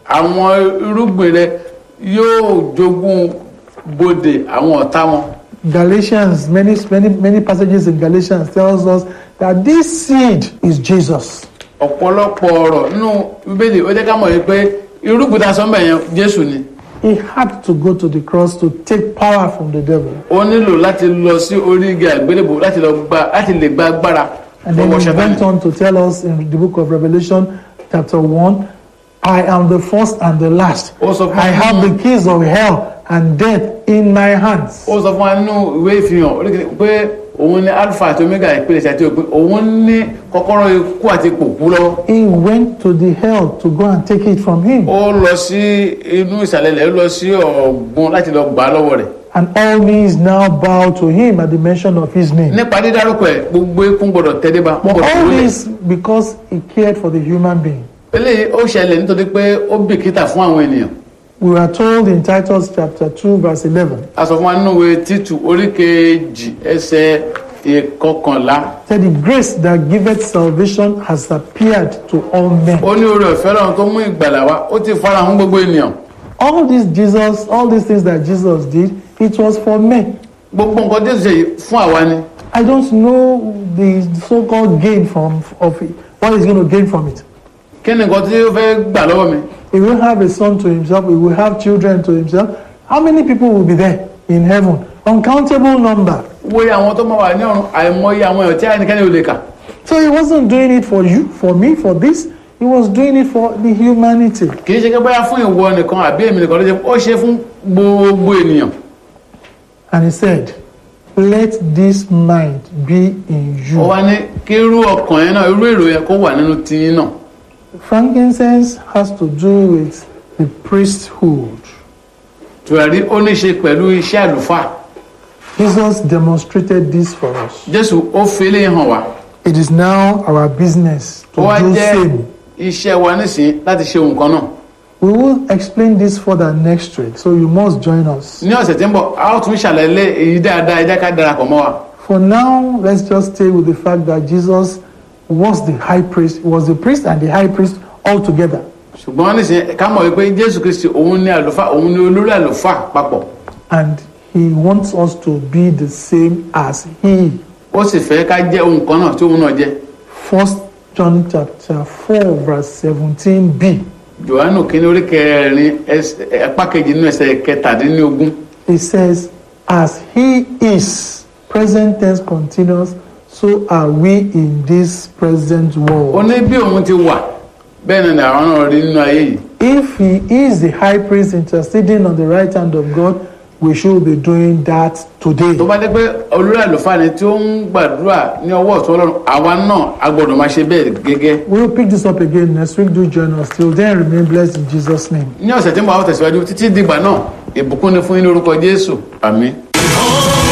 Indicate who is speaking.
Speaker 1: àwọn irúgbìn rẹ yóò jogún bodè àwọn ọ̀tá wọn
Speaker 2: Galatians, many, many, many passages in Galatians tells us that this seed is Jesus.
Speaker 1: ọ̀pọ̀lọpọ̀ ọ̀rọ̀ nínú bíbélì ó jẹ́ ká mọ̀ wípé irúgbìn tá a sọ ń bẹ̀ yẹn jésù ni
Speaker 2: He had to go to the cross to take power from the devil.
Speaker 1: ó nílò láti lọ sí orí igi àgbélébò láti lọ gba láti lè gba agbára
Speaker 2: And then
Speaker 1: lọ́wọ́
Speaker 2: he went
Speaker 1: Sátánì.
Speaker 2: on to tell us in the book of Revelation, chapter 1, I am the first and the last.
Speaker 1: Ó sọ fún
Speaker 2: I
Speaker 1: wa
Speaker 2: have
Speaker 1: nínú-
Speaker 2: the keys of hell and death in my hands.
Speaker 1: ó sọ fún wa nínú ìwé ìfihàn oríkèé pé òun ní alpha àti omega ìpìlẹ̀ àti òpin òun ní kọ́kọ́rọ́ ikú àti pòkú lọ́wọ́
Speaker 2: He went to the hell to go and take it from him.
Speaker 1: ó lọ sí inú ìsàlẹ̀ ilẹ̀ ó lọ sí ọ̀gbun láti lọ gbà á lọ́wọ́ rẹ̀
Speaker 2: And all knees now bow to him at the mention of his name.
Speaker 1: nípa dídárúkọ ẹ̀ gbogbo ikún gbọdọ̀ tẹ́lẹ́bà
Speaker 2: But
Speaker 1: gbọdọ̀
Speaker 2: all
Speaker 1: wọlé
Speaker 2: this because he cared for the human being.
Speaker 1: eléyìí ó ṣẹlẹ̀ nítorí pé ó bìkítà fún àwọn ènìyàn
Speaker 2: We are told in Titus chapter 2, verse 11,
Speaker 1: a sọ fún wa nínú ìwé títù orí kejì ẹsẹ̀ ìkọkànlá
Speaker 2: that the grace that giveth salvation has appeared to all men.
Speaker 1: ó ní oore ọ̀fẹ́ lọ́run tó mú ìgbàlà wá ó ti fara hàn gbogbo ènìyàn
Speaker 2: All this Jesus, all these things that Jesus did, it was for men.
Speaker 1: gbogbo nǹkan Jésù ṣe yìí fún àwa ni
Speaker 2: I don't know the so-called gain from of it. What he's going to gain from it.
Speaker 1: kí ni nǹkan tí ó fẹ́ gbà lọ́wọ́ mi
Speaker 2: He will have a son to himself. He will have children to himself. How many people will be there in heaven? Uncountable number.
Speaker 1: wo àwọn tó máa wà ní ọ̀run àìmọye àwọn èèyàn tí ẹnikẹ́ni ò lè kà
Speaker 2: So he wasn't doing it for you, for me, for this. He was doing it for the humanity.
Speaker 1: kì í ṣe pé bóyá fún ìwọ nìkan àbí èmi nìkan ló ṣe ó ṣe fún gbogbo ènìyàn
Speaker 2: And he said, Let this mind be in
Speaker 1: ó
Speaker 2: you.
Speaker 1: wá ní kí irú ọkàn yẹn náà irú èrò yẹn kó wà nínú tiyín náà
Speaker 2: Frankincense has to do with the priesthood.
Speaker 1: tùràrí ó ní ṣe pẹ̀lú iṣẹ́ àlùfáà
Speaker 2: Jesus demonstrated this for us.
Speaker 1: Jésù ó fi eléyìí hàn wá
Speaker 2: It is now our business to
Speaker 1: ó wá
Speaker 2: do
Speaker 1: jẹ́
Speaker 2: same.
Speaker 1: iṣẹ́ wa nísìnyí láti ṣe nǹkan náà
Speaker 2: We will explain this further next week, so you must join us.
Speaker 1: ní ọ̀sẹ̀ tí ń bọ̀ a ó tún ṣàlàyé èyí dáadáa ẹ jẹ́ ká darapọ̀ mọ́ wa
Speaker 2: For now, let's just stay with the fact that Jesus was the high priest, he was the priest and the high priest all together.
Speaker 1: ṣùgbọ́n nísìnyí ká mọ̀ wípé Jésù Kristi òun ni àlùfáà òun ni olórí àlùfáà papọ̀
Speaker 2: And he wants us to be the same as he.
Speaker 1: ó sì fẹ́ ká jẹ́ ohun kan náà tí òun náà jẹ́
Speaker 2: First John chapter 4, verse 17b.
Speaker 1: Jòhánù kínní orí kẹrin ẹsẹ̀- apá kejì nínú ẹsẹ̀ kẹtàdínlógún
Speaker 2: It says, As he is, present tense continuous, so are we in this present
Speaker 1: ó
Speaker 2: world.
Speaker 1: ní bí òun ti wà bẹ́ẹ̀ náà ni àwọn náà rí nínú ayé yìí
Speaker 2: If he is the high priest interceding on the right hand of God, we should be doing that today.
Speaker 1: tó bá dé pé olórí àlùfáà ni tí ó ń gbàdúrà ní ọwọ́ ọ̀tún Ọlọ́run àwa náà a gbọ́dọ̀ máa ṣe bẹ́ẹ̀ gẹ́gẹ́
Speaker 2: We'll pick this up again next week. Do join us. Till then, remain blessed in Jesus' name.
Speaker 1: ní ọ̀sẹ̀ tí ń bọ̀ àwọn tẹ̀síwájú títí dìgbà náà ìbùkún ni fún yín ní orúkọ Jésù àmín.